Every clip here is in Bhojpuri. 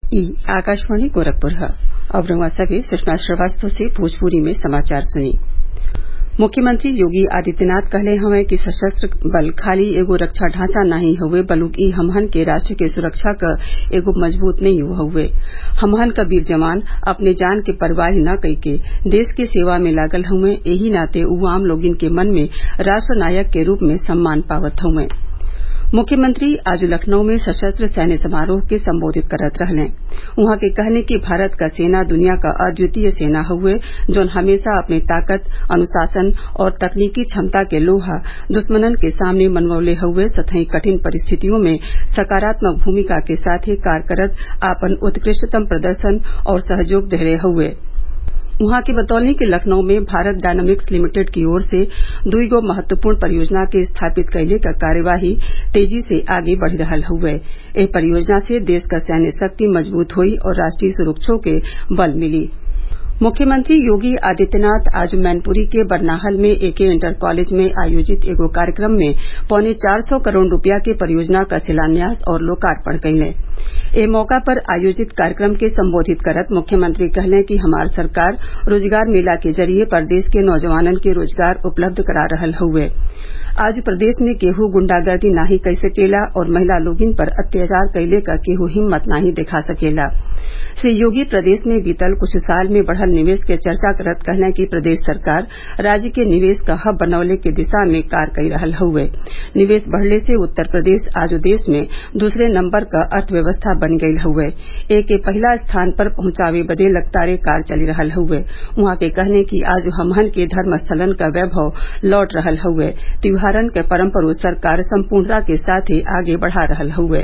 ई आकाशवाणी गोरखपुर ह अब रउआ सभे सुषमा श्रीवास्तव से भोजपुरी में समाचार सुनी मुख्यमंत्री योगी आदित्यनाथ कहले हवन कि सशस्त्र बल खाली एगो रक्षा ढांचा नाही हउवे बल्कि हमहन के राष्ट्र के सुरक्षा क एगो मजबूत नींव हउवे हमहन क वीर जवान अपने जान के परवाह न कइके देश के सेवा में लागल हउवे एही नाते उ आम लोगन के मन में राष्ट्र नायक के रूप में सम्मान पावत हउवे मुख्यमंत्री आज लखनऊ में सशस्त्र सैन्य समारोह के संबोधित करत रहलें उहाँ के कहले कि भारत क सेना दुनिया क अद्वितीय सेना हउवे जौन हमेशा अपने ताकत अनुशासन और तकनीकी क्षमता के लोहा दुश्मनन के सामने मनवले हउवे सथई कठिन परिस्थितियों में सकारात्मक भूमिका के साथे कार्य करत आपन उत्कृष्टतम प्रदर्शन और सहयोग देहले हउवे उहाँ के बतौले कि लखनऊ में भारत डायनामिक्स लिमिटेड की ओर से दुईगो महत्वपूर्ण परियोजना के स्थापित कइले क कार्यवाही तेजी से आगे बढ़ रहल हउवे एह परियोजना से देश क सैन्य शक्ति मजबूत होई और राष्ट्रीय सुरक्षा के बल मिली मुख्यमंत्री योगी आदित्यनाथ आज मैनपुरी के बरनाहल में एके इंटर कॉलेज में आयोजित एगो कार्यक्रम में पौने चार सौ करोड़ रूपया के परियोजना क शिलान्यास और लोकार्पण कइलें एह मौका पर आयोजित कार्यक्रम के संबोधित करत मुख्यमंत्री कहलें कि हमार सरकार रोजगार मेला के जरिये प्रदेश के नौजवानन के रोजगार उपलब्ध करा रहल हउवे आज प्रदेश में केहू गुंडागर्दी नाही कई सकेला और महिला लोगिन पर अत्याचार कइले क केहू हिम्मत नाही दिखा सकेला श्री योगी प्रदेश में बीतल कुछ साल में बढ़ल निवेश के चर्चा करत कहलें कि प्रदेश सरकार राज्य के निवेश क हब बनवले के दिशा में कार्य कई रहल हउवे निवेश बढ़ले से उत्तर प्रदेश आज देश में दूसरे नंबर क अर्थव्यवस्था बन गईल हउवे एके पहिला स्थान पर पहुंचावे बदे लगातार कार्य चली रहल हउवे उहाँ के कहले कि आज हमहन के धर्म स्थलन क वैभव लौट रहल हउवे त्योहारन के परम्परो सरकार संपूर्णता के साथे आगे बढ़ा रहल हउवे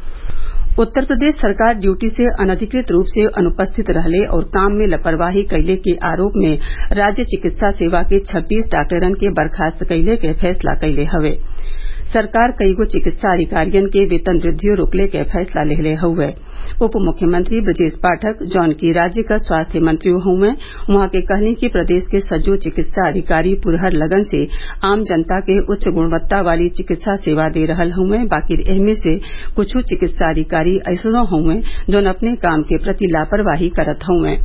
उत्तर प्रदेश सरकार ड्यूटी से अनधिकृत रूप से अनुपस्थित रहले और काम में लापरवाही कइले के आरोप में राज्य चिकित्सा सेवा के छब्बीस डॉक्टरन के बर्खास्त कइले के फैसला कइले हवे सरकार कईगो चिकित्सा अधिकारियन के वेतन वृद्धियो रोकले के फैसला लेहले हउवे उप मुख्यमंत्री ब्रजेश पाठक जौन की राज्य क स्वास्थ्य मंत्री हउवे उहाँ के कहनी कि प्रदेश के सज्जो चिकित्सा अधिकारी पुरहर लगन से आम जनता के उच्च गुणवत्ता वाली चिकित्सा सेवा दे रहल हउवे बाकिर एहमे से कुछ चिकित्सा अधिकारी अइसनो हउवे जौन अपने काम के प्रति लापरवाही करत हउवे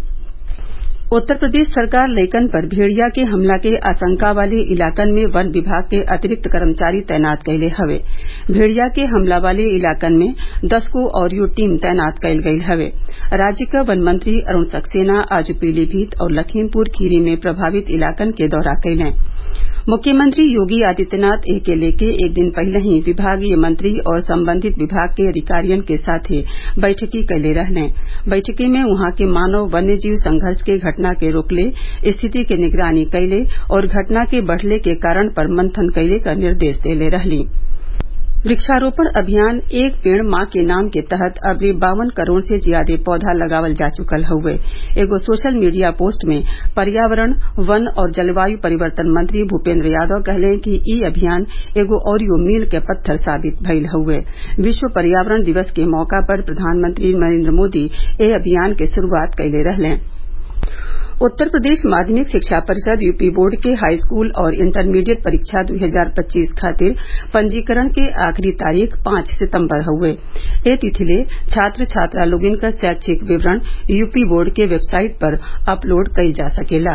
उत्तर प्रदेश सरकार लइकन पर भेड़िया के हमला के आशंका वाले इलाकन में वन विभाग के अतिरिक्त कर्मचारी तैनात कइले हवे भेड़िया के हमला वाले इलाकन में दस गो अउरी टीम तैनात कइल गइल हवे राज्य क वन मंत्री अरूण सक्सेना आज पीलीभीत और लखीमपुर खीरी में प्रभावित इलाकन के दौरा कइलें मुख्यमंत्री योगी आदित्यनाथ एके लेके एक दिन पहिलही विभागीय मंत्री और संबंधित विभाग के अधिकारियन के साथे बैठकी कइले रहलें बैठकी में उहाँ के मानव वन्य जीव संघर्ष के घटना के रोकले स्थिति के निगरानी कइले और घटना के बढ़ले के कारण पर मंथन कइले क निर्देश देले रहलीं वृक्षारोपण अभियान एक पेड़ माँ के नाम के तहत अबले बावन करोड़ से ज्यादे पौधा लगावल जा चुकल हउवे एगो सोशल मीडिया पोस्ट में पर्यावरण वन और जलवायु परिवर्तन मंत्री भूपेन्द्र यादव कहले कि इ अभियान एगो अउरी मील के पत्थर साबित भइल हउवे विश्व पर्यावरण दिवस के मौका पर प्रधानमंत्री नरेन्द्र मोदी एह अभियान के शुरूआत कइले रहलें उत्तर प्रदेश माध्यमिक शिक्षा परिषद यूपी बोर्ड के हाईस्कूल और इंटरमीडिएट परीक्षा 2025 खातिर पंजीकरण के आखिरी तारीख पांच सितम्बर हउवे ए तिथिले छात्र छात्रा लोगन क शैक्षिक विवरण यूपी बोर्ड के वेबसाइट पर अपलोड कइल जा सकेला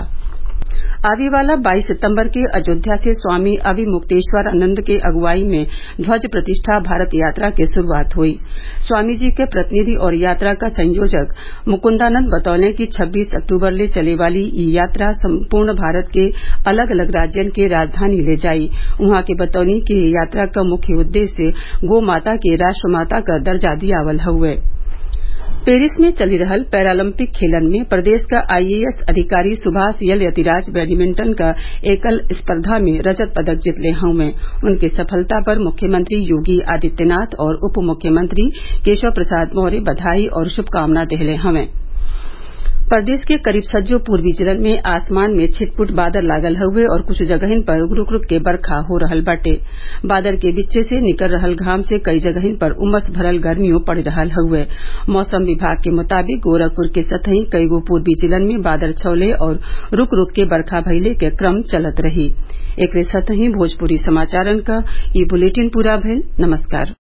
आवे वाला 22 सितम्बर के अयोध्या से स्वामी अविमुक्तेश्वरानंद के अगुवाई में ध्वज प्रतिष्ठा भारत यात्रा के शुरूआत हुई स्वामी जी के प्रतिनिधि और यात्रा का संयोजक मुकुंदानंद बतौले कि 26 अक्टूबर ले चले वाली ई यात्रा संपूर्ण भारत के अलग अलग राज्यन के राजधानी ले जाई उहाँ के बतौनी कि ये यात्रा क मुख्य उद्देश्य गो माता के राष्ट्र माता क दर्जा दियावल हउवे पेरिस में चली रहल पैरालंपिक खेलन में प्रदेश क आईएएस अधिकारी सुभाष यल यतिराज बैडमिंटन क एकल स्पर्धा में रजत पदक जीतले हउवे उनके सफलता पर मुख्यमंत्री योगी आदित्यनाथ और उप मुख्यमंत्री केशव प्रसाद मौर्य बधाई और शुभकामना देहले हवें प्रदेश के करीब सज्जो पूर्वी जिलन में आसमान में छिटपुट बादल लागल हउवे और कुछ जगहिन पर रूक रूक के बरखा हो रहल बाटे बादल के बीचे से निकल रहल घाम से कई जगहिन पर उमस भरल गर्मियों पड़ रहल हउवे मौसम विभाग के मुताबिक गोरखपुर के सतही कईगो पूर्वी जिलन में बादल छवले और रूक रूक के बरखा भइले के क्रम चलत रही एकरे साथही भोजपुरी समाचारन क ई बुलेटिन पूरा भइल नमस्कार